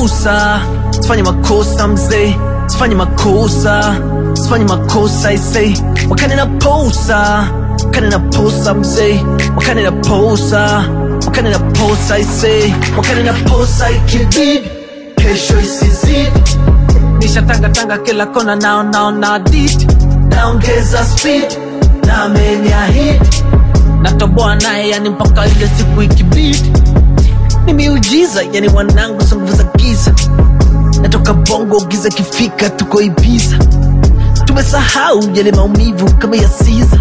makosa sifanye makosa mzee sifanye makosa sifanye makosa isei wakane na posa wakane na posa mzee wakane na posa wakane na posa isei wakane na posa ikibidi kesho isizidi nishatangatanga kila kona nao nao na dit naongeza speed na ameniahidi natoboa naye yani mpaka ile siku ikibidi ni miujiza yani wanangu za nguvu za giza natoka bongo giza kifika tuko ibiza tumesahau yale maumivu kama ya siza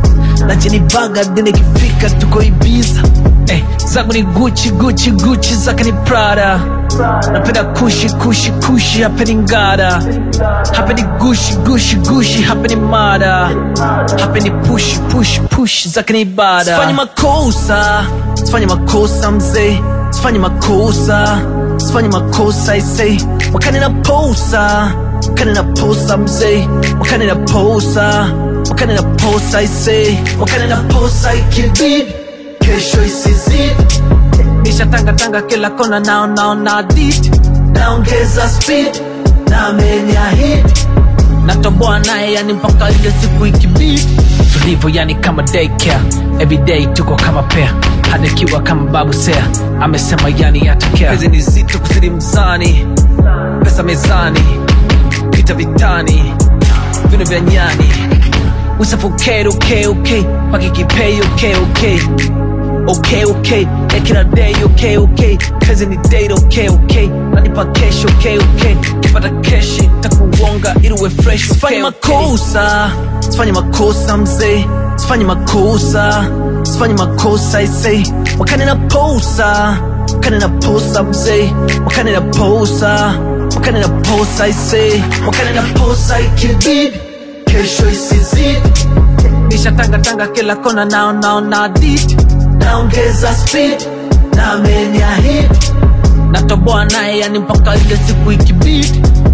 na jeni baga dine kifika tuko ibiza eh, zangu ni guchi guchi guchi zake ni prada napenda kushi kushi kushi hapa ni ngada hapa ni gushi gushi gushi hapa ni mada hapa ni pushi pushi pushi zake ni ibada sifanye makosa sifanye makosa mzee sifanye makosa sifanye makosa isei wakane na posa wakane na posa mzee wakane na posa wakane na posa isei wakane na posa ikibidi kesho isizidi nishatangatanga kila kona nao nao na dit naongeza speed na ameniahidi natoboa naye yani mpaka ile siku ikibidi tulivyo yani kama daycare everyday tuko kama pea hadikiwa kama babu sea amesema yani yatakea hizi ni zito kuzidi mzani pesa mezani vita vitani vino vya nyani we suffocate okay okay pakikipei okay okay okay okay ekila day okay okay kazi ni date okay okay nanipa kesho okay okay kipata keshi takuonga ili uwe fresh sifanye makosa sifanye makosa mzee sifanye makosa sifanye makosa isei wakane na posa wakane na posa mzee wakane na posa wakane na posa isei wakane na posa ikibidi kesho isizidi nishatangatanga kila kona nao nao na dit naongeza speed na ameniahidi natoboa naye yani mpaka ile siku ikibidi